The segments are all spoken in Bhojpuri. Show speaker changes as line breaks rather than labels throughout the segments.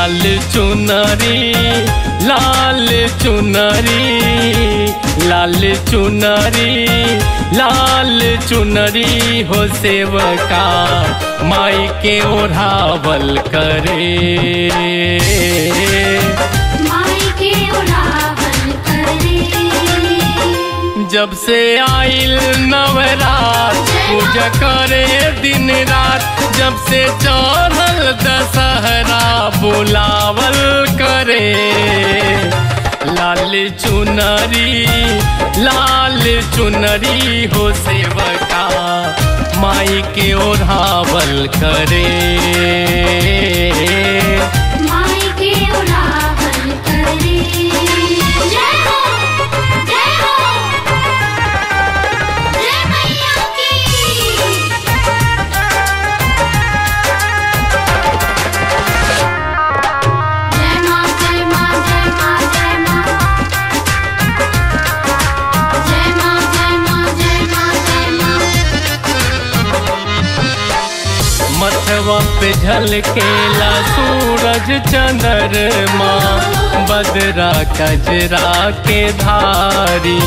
लाल चुनरी लाल चुनरी लाल चुनरी लाल चुनरी हो सेवका माई के ओढ़ावल करे
माई के उड़ावल करे
जब से आइल नवरात पूजा करे दिन रात जब से चढ़ल दशहरा बुलावल करे लाल चुनरी लाल चुनरी हो सेवका माई के ओढ़ावल करे
माई के उड़ावल करे जय हो जय हो जय मैया की जय मां जय मां जय मां जय मां जय मां जय मां जय मां जय मां
मथवा पे झलकेला सूरज चंद्रमा बदरा कजरा के धारी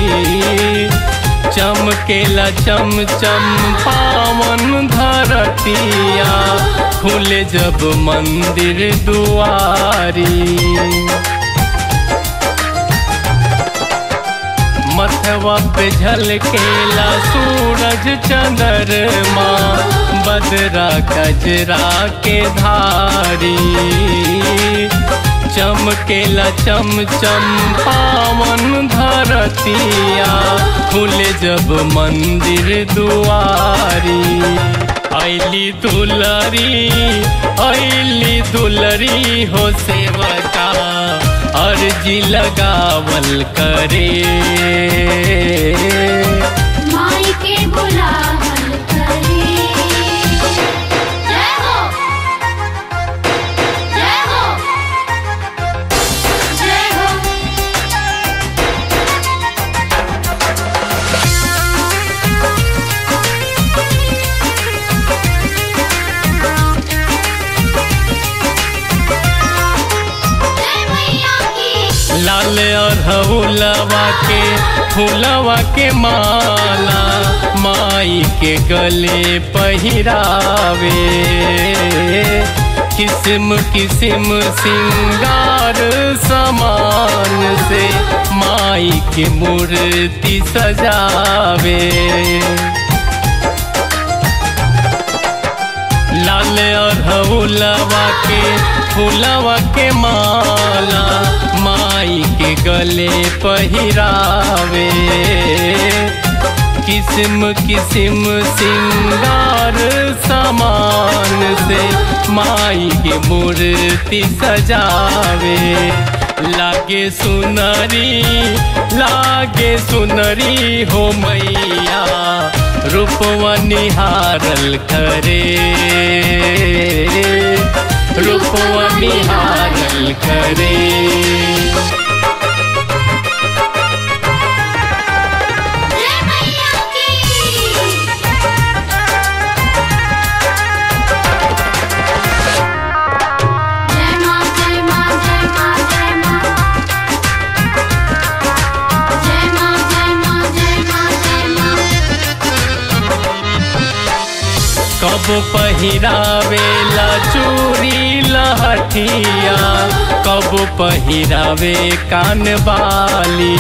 चमकेला चम चम पावन धरतिया खुले जब मंदिर दुआरी मथवा पे झलकेला सूरज चंद्रमा बदरा कजरा के धारी चमकेला चम चम पावन धरतिया खुले जब मंदिर दुआरी ऐली दुलरी ऐली दुलरी हो सेवका अर्जी लगावल करे
माई के बुलावल करे जय हो जय हो जय हो जय मैया की
लाल अरहुलवा के फूलवा के माला माई के गले पहिरावे किस्म किस्म सिंगार समान से माई के मूर्ति सजावे लाल अरहुलवा के फूलवा के माला माई के गले पहिरावे किस्म किस्म सिंगार सामान से माई के मूर्ति सजावे लागे सुनरी लागे सुनरी हो मैया रूपवा निहारल करे रूपवा निहारल करे
जय मैया की जय मां जय मां जय मां जय मां जय मां जय मां जय मां जय मां
कब पहिरावेला चूड़ी लहठिया कब पहिरावे कान बाली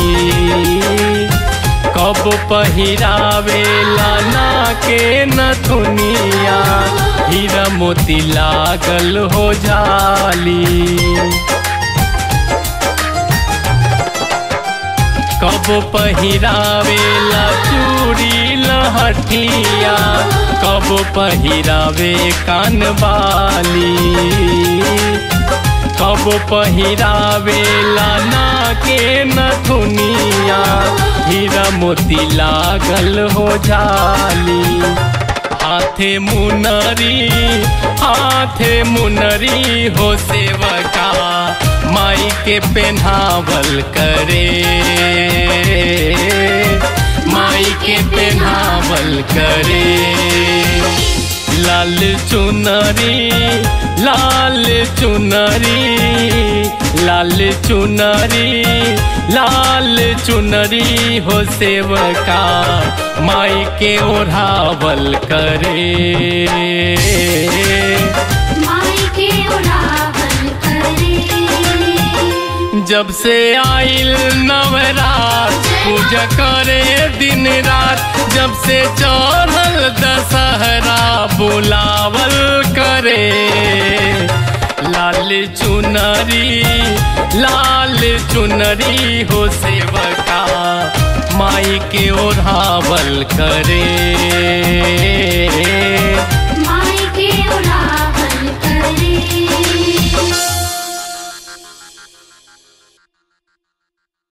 कब पहिरावेला नाके नथुनिया हीरा मोती लागल हो जाली कब पहिरावेला चूड़ी लहठिया कब पहिरावे कानबाली कब पहिरावेला नाके नथुनिया हीरा मोती लागल हो जाली हाथे मुनरी हाथे मुनरी हो सेवका माई के पेन्हावल करे माई के पेन्हावल करे लाल चुनरी लाल चुनरी लाल चुनरी लाल चुनरी हो सेवका माई के ओढ़ावल करे
माई के उड़ावल करे
जब से आइल नवरात पूजा करे दिन रात जब से चढ़ल दशहरा बुलावल करे लाल चुनरी लाल चुनरी हो सेवका माई के ओढ़ावल करे